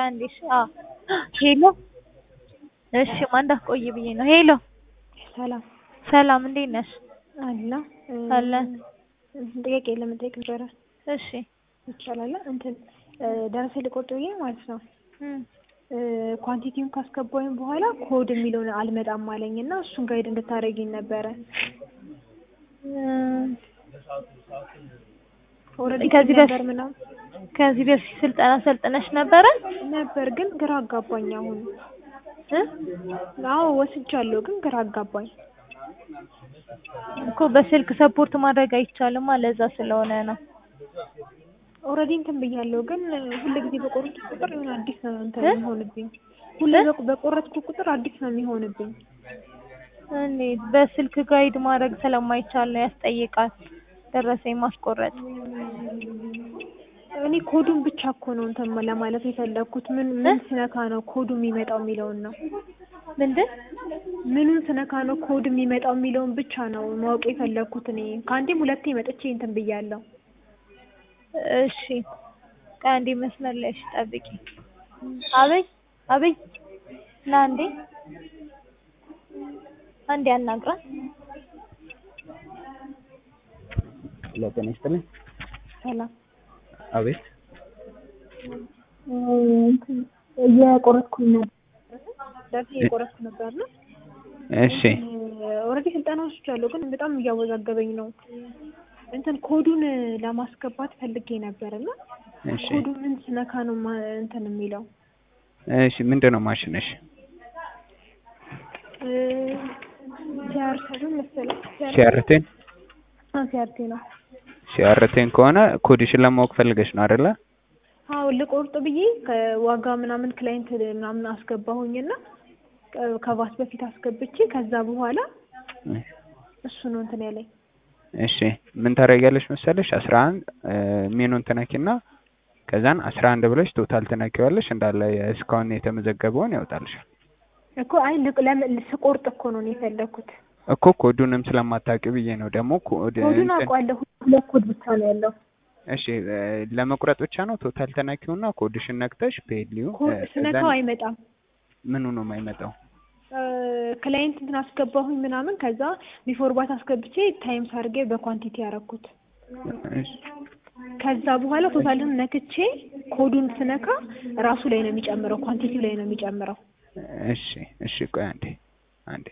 አንዴ እሺ አዎ ሄሎ እሺ ማን እንዳትቆይ ብዬ ነው ሄሎ ሰላም ሰላም እንዴት ነሽ አላ አለን ጥያቄ ለመጠየቅ ነበረ። እሺ ይቻላል? እንትን ደረሰ ሊቆርጥ ብዬ ማለት ነው። እም ኳንቲቲውን ካስገባኝ በኋላ ኮድ የሚለውን አልመጣም አለኝ እና እሱን ጋይድ እንድታደርጊኝ ነበረ። ኦልሬዲ ከዚህ ነበር በፊት ምናምን ከዚህ በፊት ስልጠና ሰልጥነሽ ነበረ ነበር ግን ግራ አጋባኝ። አሁን እ አዎ ወስጃለሁ፣ ግን ግራ አጋባኝ። እኮ በስልክ ሰፖርት ማድረግ አይቻልም ለዛ ስለሆነ ነው ኦልሬዲ እንትን ብያለሁ፣ ግን ሁሌ ጊዜ በቆረጥኩ ቁጥር የሆነ አዲስ ነው እንትን እ? የሚሆንብኝ። ሁሌ እ? በቆ- በቆረጥኩ ቁጥር አዲስ ነው የሚሆንብኝ። እንዴት በስልክ ጋይድ ማድረግ ስለማይቻል ነው ያስጠይቃል ደረሰኝ ማስቆረጥ እኔ ኮዱን ብቻ እኮ ነው እንትን ለማለት የፈለግኩት። ምን ምን ስነካ ነው ኮዱ የሚመጣው የሚለውን ነው። ምንድን ምኑን ስነካ ነው ኮድ የሚመጣው የሚለውን ብቻ ነው ማወቅ የፈለግኩት። እኔ ከአንዴም ሁለቴ መጥቼ እንትን ብያለሁ። እሺ ከአንዴ መስመር ላይ እሺ ጠብቂ አበይ አበይ ና አንዴ አንዴ አናግራት ለጤና ይስጥልኝ። ሰላም አቤት እየቆረጥኩኝ ነበር ደርሴ እየቆረጥኩ ነበር ነው እሺ ኦልሬዲ ስልጠና ወስጃለሁ፣ ግን በጣም እያወዛገበኝ ነው። እንትን ኮዱን ለማስገባት ፈልጌ ነበር እና እሺ ኮዱ ምን ስነካ ነው ማ- እንትን የሚለው እሺ ምንድን ነው ማሽነሽ? ሲያርሰሉ መሰለኝ ሲያርቴን ሲያርቴ ነው። ሲያርቴን ከሆነ ኮዲሽን ለማወቅ ፈልገሽ ነው አይደለ? አዎ ልቆርጥ ብዬ ከዋጋ ምናምን ክላይንት ምናምን አስገባሁኝና ከ- ከቫስ በፊት አስገብቼ ከዛ በኋላ እሱ ነው እንትን ያለኝ። እሺ ምን ታደርጊያለሽ መሰለሽ? አስራ አንድ ሜኑን ትነኪና ከዛን አስራ አንድ ብለሽ ቶታል ትነኪዋለሽ እንዳለ እስካሁን የተመዘገበውን ያወጣልሻል። እኮ አይ ልቅ- ለምን ስቆርጥ እኮ ነው እኔ የፈለግኩት። እኮ ኮዱንም ስለማታውቂው ብዬ ነው ደግሞ ኮድ ኮዱን እንትን- አውቀዋለሁ፣ ሁለት ኮድ ብቻ ነው ያለው። እሺ እ፣ ለመቁረጥ ብቻ ነው ቶታል ተነኪውና ኮድሽን ነክተሽ ፔድሊው ኮድ ስነካው አይመጣም። ምኑ ነው የማይመጣው? ክላይንት እንትን አስገባሁኝ ምናምን ከዛ ቢፎር ባት አስገብቼ ታይምስ አድርጌ በኳንቲቲ ያደረኩት። እሺ ከዛ በኋላ ቶታልን ነክቼ ኮዱን ስነካ ራሱ ላይ ነው የሚጨምረው፣ ኳንቲቲው ላይ ነው የሚጨምረው። እሺ እሺ ቆይ አንዴ አንዴ